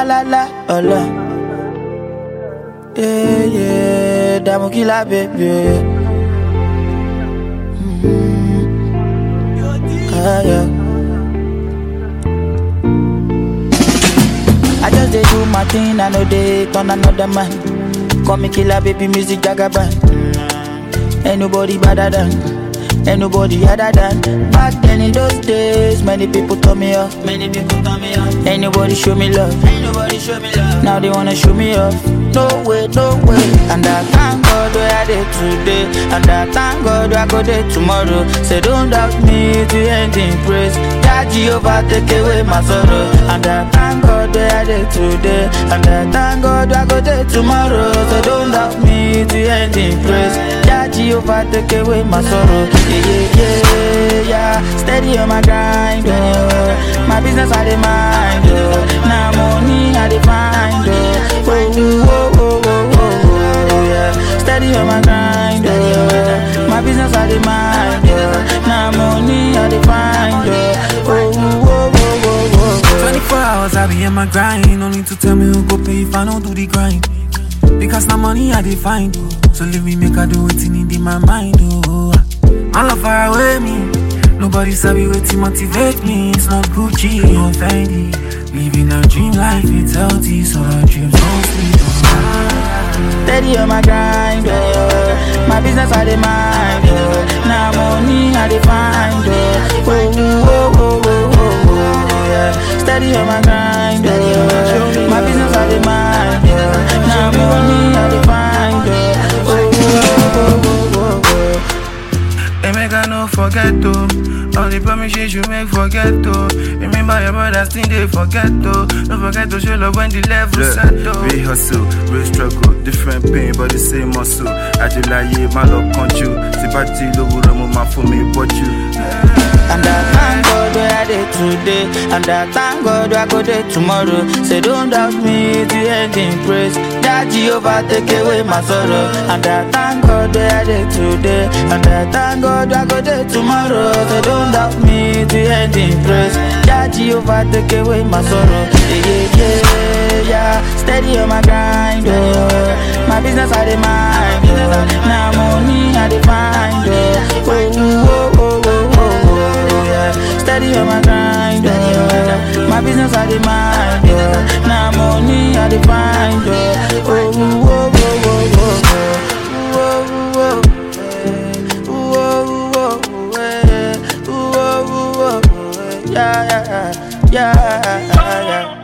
la la la, ọlọ. Yeah, yeah, dààmú kí la bèbè. Ah, yeah. I just dey do my thing, I know they turn another man. Call me killer, baby, music jagaban. Ain't nobody better than, ain't nobody other than. Back then in those days, many people turn me off. Many people turn me off. Ain't nobody show me love. Ain't nobody show me love. Now they wanna show me off. No way, no way. And I thank God where I did today. And I thank God where I go there tomorrow. Say don't doubt me to end in praise. That Jehovah take away my sorrow. And I thank God where I did today. And I thank God where I go there tomorrow. So don't doubt me to end in praise. That Jehovah take away my sorrow. Yeah, yeah, yeah, yeah. Steady on my grind, oh. My business I dey mind, oh. Now money I dey find, oh. Oh, oh, oh, oh, oh, oh, yeah. Steady on my grind, oh. My business I dey mind, oh. Now money I dey find, oh. Oh, oh, oh, oh, oh, oh. 24 hours I be in my grind. Only to tell me who go pay if I don't do the grind. Because now money I dey find. Oh. So leave me make I do it in my mind. Oh. My love far away me. Nobody sabi waiting motivate me. It's not Gucci or Fendi. Living a dream life, it's healthy, so our dreams don't sleep. Oh. Steady on my grind, oh. My business I dey mind, oh. Now money I dey find, oh. Oh, oh, oh, oh, oh, oh, yeah. Steady on my grind, oh. My business I dey mind, oh. Now money I dey find, oh. Oh, oh, oh, oh, oh, oh. They make I no forget to All the promises you make forget to Remember your brothers thing they forget to Don't forget to show love when the level set to Real hustle, real struggle, different pain but the same muscle. Ajilaye, my love control. Sipati lówùrọ̀ mo máa fún mi bọ́jú. And I thank God where I did today. And I thank God where I go there tomorrow. Say don't doubt me to end in praise. That Jehovah take away my sorrow. And I thank God where I did today. And I thank God where I go there tomorrow. Say don't doubt me to end in praise. That Jehovah take away my sorrow. Yeah, yeah, yeah, yeah. Steady on my grind, oh. My business I dey mind, oh. Now money I dey find, oh. Oh, oh, oh, oh, oh, oh, yeah. Steady on my grind, oh. My business I dey mind, oh. Now money I dey find, oh. Oh, oh, oh, oh, oh, oh. Oh, oh, oh, oh, eh. Oh, oh, oh, oh, eh. Yeah, yeah, yeah, yeah, yeah.